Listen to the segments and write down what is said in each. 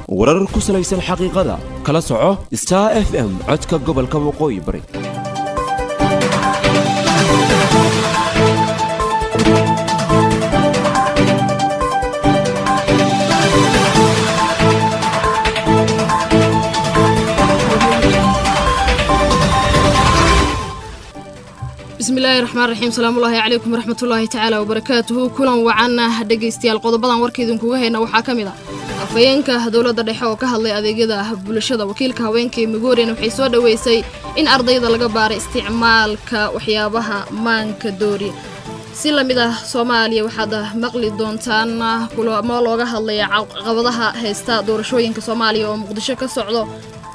warar ku salaysan xaqiiqada kala soco star f m codka gobolka waqooyi bari bismillaahi raxmaan raxiim salaamullaahi calaykum waraxmatullaahi tacaala wabarakaatuhu kulan wacanna dhegaystayaal qodobadan warka idinkuga hayna waxaa ka mid ah afhayeenka dowladda dhexe oo ka hadlay adeegyada bulshada wakiilka haweenka ee migorian waxay soo dhoweysay in ardayda laga baaray isticmaalka waxyaabaha maanka dooriya si lamid ah soomaaliya waxaad maqli doontaan kulamo looga hadlaya caqabadaha haysta doorashooyinka soomaaliya oo muqdisho ka socdo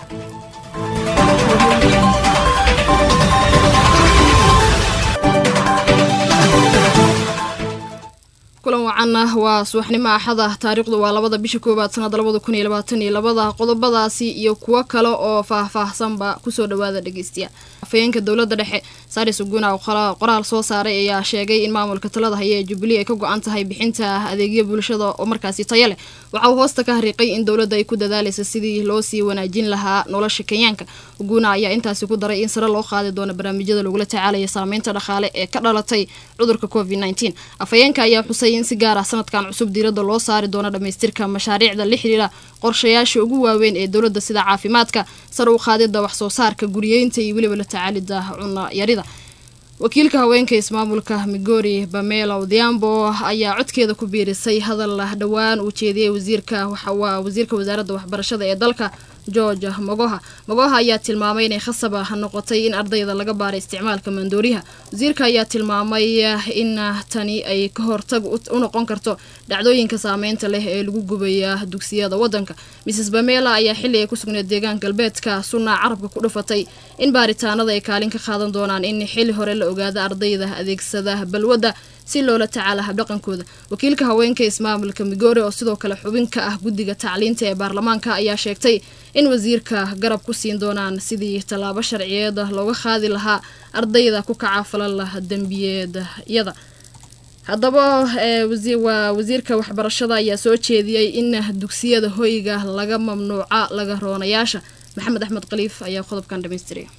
kulan wacanna waa subaxnimo axada taariikhdu waa labada bisha koowaad sanada labada kun iyo labaatan iyo labada qodobadaasi iyo kuwo kale oo faah-faahsanba kusoo dhawaada dhegeystayaal afhayeenka dowladda dhexe saris uguna oo qoraal soo saaray ayaa sheegay in maamulka talada haya ee jubilee ay ka go-an tahay bixinta adeegyo bulshada oo markaasi taya leh waxa uu hoosta ka hariiqay in dowladda ay ku dadaalaysa sidii loo sii wanaajin lahaa nolosha kenyaanka uguna ayaa intaasi ku daray in sare loo qaadi doono barnaamijyada lagula tacaalaya saameynta dhaqaale ee ka dhalatay cudurka covid nteen afhayeenka ayaa xusay in si gaar ah sanadkan cusub diiradda loo saari doono dhammaystirka mashaariicda la xiriira qorshayaasha ugu waaweyn ee dowladda sida caafimaadka sare u qaadida wax soo saarka guriyeynta iyo weliba la tacaalida cunno yarida wakiilka haweenka ismaamulka migori bamela odhiambo ayaa codkeeda ku biirisay hadal dhowaan uu jeediyey wasiirka waa wasiirka wasaaradda waxbarashada ee dalka george mogoha mogoha ayaa tilmaamay inay khasab noqotay in ardayda laga baaray isticmaalka maandooriyaha wasiirka ayaa tilmaamay in tani ay ka hortag u noqon karto dhacdooyinka saameynta leh ee lagu gubaya dugsiyada wadanka mrs bamela ayaa xilli ay ku sugneed deegaan galbeedka sunna carabka ku dhufatay in baaritaanada ay kaalin ka qaadan doonaan in xilli hore la ogaada ardayda adeegsada balwadda si loola tacaala habdhaqankooda wakiilka haweenka ismaamulka migori oo sidoo kale xubin ka ah guddiga tacliinta ee baarlamaanka ayaa sheegtay in wasiirka garab ku siin doonaan sidii tallaabo sharciyeed looga qaadi lahaa ardayda ku kaca falala dembiyeedyada haddaba waa wasiirka waxbarashada ayaa soo jeediyey in dugsiyada hoyga laga mamnuuca laga roonayaasha maxamed axmed khaliif ayaa qodobkan dhamaystiraya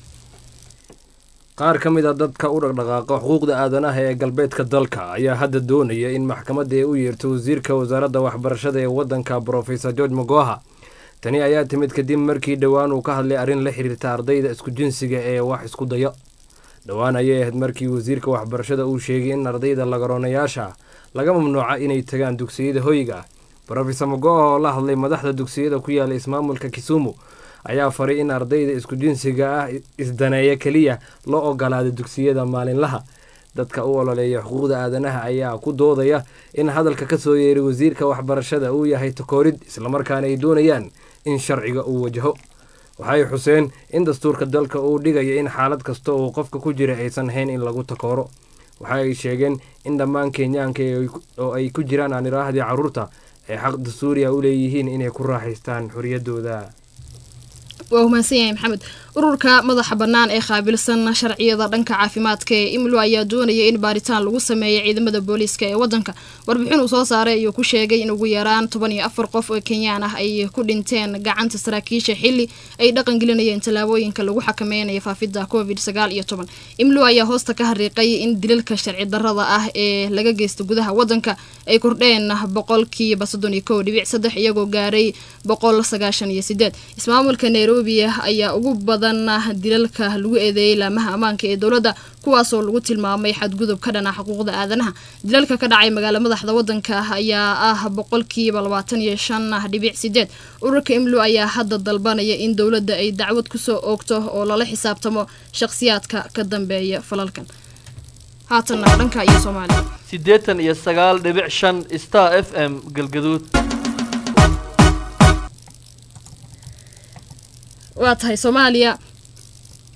qaar ka mid a dadka u dhaqdhaqaaqa xuquuqda aadanaha ee galbeedka dalka ayaa hadda doonaya in maxkamadda ay u yeerto wasiirka wasaaradda waxbarashada ee waddanka brofesor george mogoha tani ayaa timid kadib markii dhowaan uu ka hadlay arrin la xiriirta ardayda isku jinsiga ee wax isku daya dhowaan ayay ahayd markii wasiirka waxbarashada uu sheegay in ardayda lagaroonayaasha laga mamnuuca inay tagaan dugsiyada hoyga brofesor mogoha oo la hadlay madaxda dugsiyada ku yaala ismaamulka kisumu ayaa faray in ardayda isku jinsiga ah isdaneeya keliya loo ogolaada dugsiyada maalinlaha dadka u ololeeya xuquuqda aadanaha ayaa ku doodaya in hadalka ka soo yeeray wasiirka waxbarashada uu yahay takoorid islamarkaana ay doonayaan in sharciga uu wajaho waxay xuseen in dastuurka dalka uu dhigaya in xaalad kasta oo qofka ku jira aysan hayn in lagu takooro waxa ay sheegeen in dhammaan kenyaanka oo ay ku jiraan aaniraahdii carruurta ay xaq dastuuriya u leeyihiin inay ku raaxaystaan xoriyadooda waa humaasan yahay maxamed ururka madaxa bannaan ee qaabilsan sharciyada dhanka caafimaadka ee imlo ayaa doonaya in baaritaan lagu sameeyo ciidamada booliiska ee wadanka warbixin uu soo saaray ayuu ku sheegay in ugu yaraan toban iyo afar qof oo kenyaan ah ay ku dhinteen gacanta saraakiisha xili ay dhaqangelinayeen tallaabooyinka lagu xakameynayo faafidda covid sagaal iyo toban imlo ayaa hoosta ka hariiqay in dilalka sharci darrada ah ee laga geysta gudaha wadanka ay kordheen boqolkiiba soddon iyo kow dhibic saddex iyagoo gaaray boqol sagaashan iyo sideed ismaamulka nairobi ayaa ugu badan dilalka lagu eedeeyey laamaha ammaanka ee dowladda kuwaasoo lagu tilmaamay xadgudub ka dhana xuquuqda aadanaha dilalka ka dhacay magaala madaxda wadanka ayaa ah boqolkiiba labaatan iyo shan dhibic sideed ururka imlo ayaa hadda dalbanaya in dowladda ay dacwad kusoo oogto oo lala xisaabtamo shaqhsiyaadka ka dambeeya falalkan haatanna dhanka iyo soomaaliya siddeetan iyo sagaal dhibic shan star f m galgaduud waa tahay soomaaliya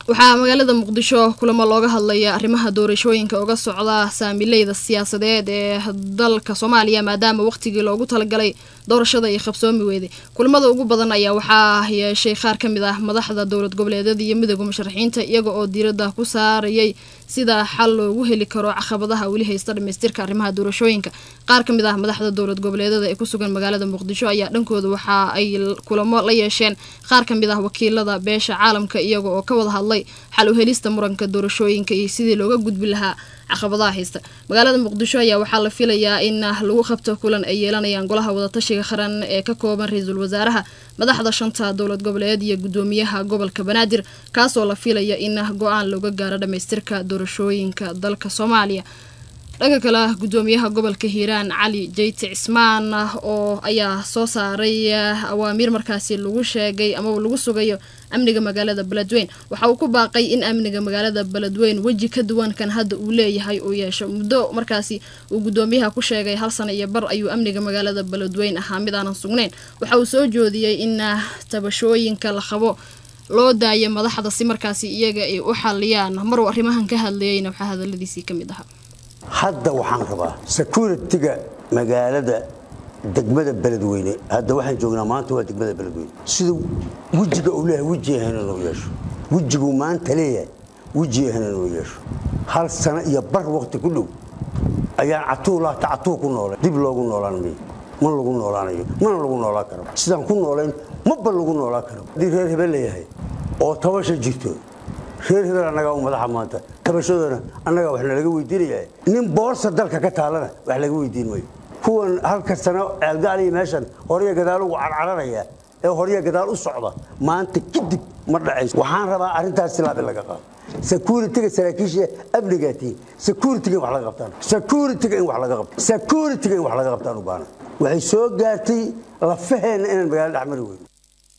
waxaa magaalada muqdisho kulamo looga hadlaya arrimaha doorashooyinka uga socda saamileyda siyaasadeed ee dalka soomaaliya maadaama waqtigii loogu talagalay doorashada ay qabsoomi weyday kulamada ugu badan ayaa waxaa yeeshay qaar ka mid ah madaxda dowlad goboleedyada iyo midooda musharaxiinta iyaga oo diiradda ku saarayay sida xal loogu heli karo caqabadaha weli haysta dhamaystirka arrimaha doorashooyinka qaar ka mid ah madaxda dowlad goboleedyada ee kusugan magaalada muqdisho ayaa dhankooda waxa ay kulamo la yeesheen qaar ka mid ah wakiilada beesha caalamka iyaga oo ka wada hadlay xal u helista muranka doorashooyinka iyo sidii looga gudbi lahaa caqabadaha haysta magaalada muqdisho ayaa waxaa la filayaa in lagu qabto kulan ay yeelanayaan golaha wadatashiga qaran ee ka kooban ra-iisul wasaaraha madaxda shanta dowlad goboleed iyo gudoomiyaha gobolka banaadir kaasoo la filaya in go-aan looga gaaro dhamaystirka doorashooyinka dalka soomaaliya dhanka kale gudoomiyaha gobolka hiiraan cali jeyti cismaan oo ayaa soo saaray awaamiir markaasi lagu sheegay amaba lagu sugayo amniga magaalada beledweyn waxa uu ku baaqay in amniga magaalada beledweyn weji ka duwan kan hadda uu leeyahay uu yeesho muddo markaasi uu gudoomiyaha ku sheegay hal sano iyo bar ayuu amniga magaalada beledweyn ahaa mid aanan sugnayn waxa uu soo joodiyey in tabashooyinka la qabo loo daayo madaxda si markaasi iyaga ay u xaliyaan maruu arrimahan ka hadlayeyna waxaa hadaladiisii ka mid ahaa hadda waxaan rabaa securitiga magaalada degmada beledweyne hadda waxaan joognaa maanta waa degmada beledweyne sida wejiga uu leeyahay wejiyahan inuu yeesho wejiguu maanta leeyahay wejiyahan inuu yeesho hal sano iyo bar waqti ku dhow ayaan catuulaata catuu ku noolay dib loogu noolaan mayo ma lagu noolaanayo mana lagu noolaan karo sidaan ku noolayn maba lagu noolaan karo haddii reer hebel leeyahay oo tabasha jirto reer hebel annagaa u madaxa maanta tabashadoona annagaa wax nalaga weydiinaya nin boorsa dalka ka taalana wax laga weydiin mayo kuwan halka sano ceelgaaliya meeshan horya gadaal ugu carcararaya ee horya gadaal u socda maanta kadib ma dhacayso waxaan rabaa arrintaas silaab in laga qaado securitiga saraakiisha amnigaatiin securitiga in wax laga qabtaan securitiga in wax laga qabto securitiga in wax laga qabtaan u baana waxay soo gaartay lafaheenna inaan magaalada dhex mari weyno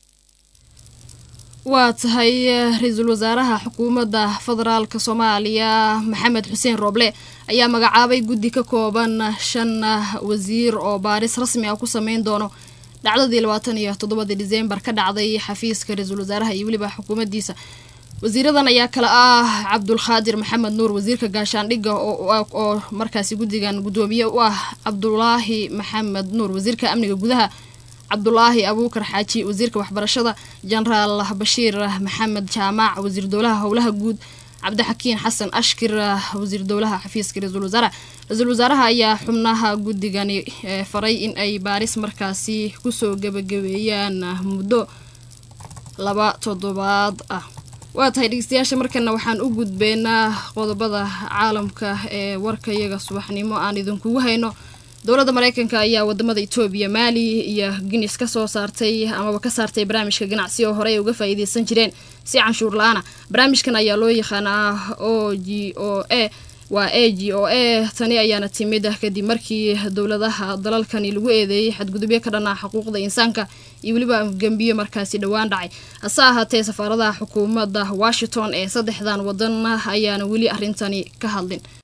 waa tahay ra-iisul wasaaraha xukuumadda federaalka soomaaliya maxamed xuseen rooble ayaa magacaabay guddi ka kooban shan wasiir oo baaris rasmi ah ku sameyn doono dhacdadii labaatan iyo toddobadii diseembar ka dhacday xafiiska ra-iisul wasaaraha iyo weliba xukuumaddiisa wasiiradan ayaa kale ah cabdulkhaadir maxamed nuur wasiirka gaashaandhigga oo markaasi guddigan guddoomiye u ah cabdulaahi maxamed nuur wasiirka amniga gudaha cabdulaahi abuukar xaaji wasiirka waxbarashada jenaraal bashiir maxamed jaamac wasiir dowlaha howlaha guud cabdixakiin xasan ashkir wasiir dowlaha xafiiska ra-iisul wasaaraha ra-iisul wasaaraha ayaa xubnaha guddigani faray in ay baaris markaasi kusoo gebagabeeyaan muddo laba toddobaad ah waa tahay dhegeystayaasha markana waxaan u gudbeynaa qodobada caalamka ee warkayaga subaxnimo aan idinkugu hayno dowladda mareykanka ayaa wadamada etoobiya maali iyo guinis ka soo saartay amaba ka saartay barnaamijka ganacsi oo horey ay uga faa'iideysan jireen si canshuur la-aana barnaamijkan ayaa loo yaqaanaa o g o a waa a g o a tani ayaana timid kadib markii dowladaha dalalkani lagu eedeeyey xadgudubyo ka dhan ah xuquuqda insaanka iyo weliba gembiyo markaasi dhowaan dhacay hase ahaatee safaaradaha xukuumadda washington ee saddexdan wadan ayaana weli arrintani ka hadlin